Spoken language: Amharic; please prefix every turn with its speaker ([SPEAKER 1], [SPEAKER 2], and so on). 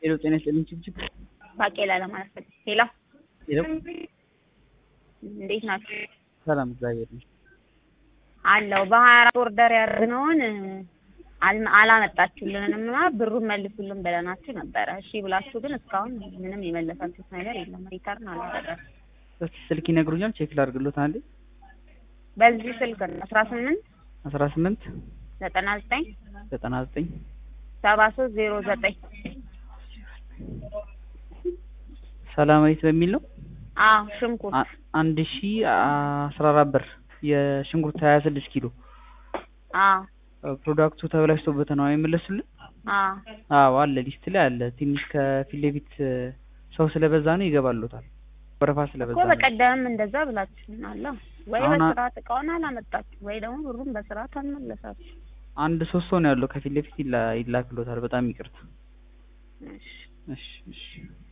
[SPEAKER 1] ሄሎ ጤና ይስጥልኝ ችብችብ
[SPEAKER 2] ባቄላ ለማለት ፈልጌ። ሄሎ
[SPEAKER 1] ሄሎ
[SPEAKER 2] እንዴት ናችሁ?
[SPEAKER 1] ሰላም እግዚአብሔር ይመስገን።
[SPEAKER 2] አለው በሀያ አራት ኦርደር ያደረግነውን አል- አላመጣችሁልንም እና ብሩን መልሱልን ብለናችሁ ነበረ። እሺ ብላችሁ ግን እስካሁን ምንም የመለሳችሁት ነገር የለም። ሪተርን አላደረጋችሁም።
[SPEAKER 1] እስኪ ስልክ ይነግሩኛል ቼክ ላድርግሎት አንዴ
[SPEAKER 2] በዚህ ስልክ ነው አስራ ስምንት
[SPEAKER 1] አስራ ስምንት
[SPEAKER 2] ዘጠና ዘጠኝ
[SPEAKER 1] ዘጠና ዘጠኝ
[SPEAKER 2] ሰባ ሶስት ዜሮ ዘጠኝ
[SPEAKER 1] ሰላማዊት በሚል ነው
[SPEAKER 2] አዎ ሽንኩርት
[SPEAKER 1] አ- አንድ ሺ አስራ አራት ብር የሽንኩርት ሀያ ስድስት ኪሎ
[SPEAKER 2] አዎ
[SPEAKER 1] ፕሮዳክቱ ተበላሽቶበት ነው አይመለሱልን?
[SPEAKER 2] አዎ
[SPEAKER 1] አዎ አለ ሊስት ላይ አለ። ትንሽ ከፊት ለፊት ሰው ስለበዛ ነው ይገባሉታል። ወረፋ ስለበዛ
[SPEAKER 2] እኮ
[SPEAKER 1] ነው።
[SPEAKER 2] በቀደምም እንደዛ ብላችሁናል። ወይ
[SPEAKER 1] አሁን አ-
[SPEAKER 2] በስርዓት እቃውን አላመጣችሁ ወይ ደግሞ ብሩን በስርዓት አልመለሳችሁ።
[SPEAKER 1] አንድ ሶስት ሰው ነው ያለው ከፊት ለፊት ይላ- ይላክሎታል። በጣም ይቅርታ።
[SPEAKER 2] እሺ
[SPEAKER 1] እሺ እሺ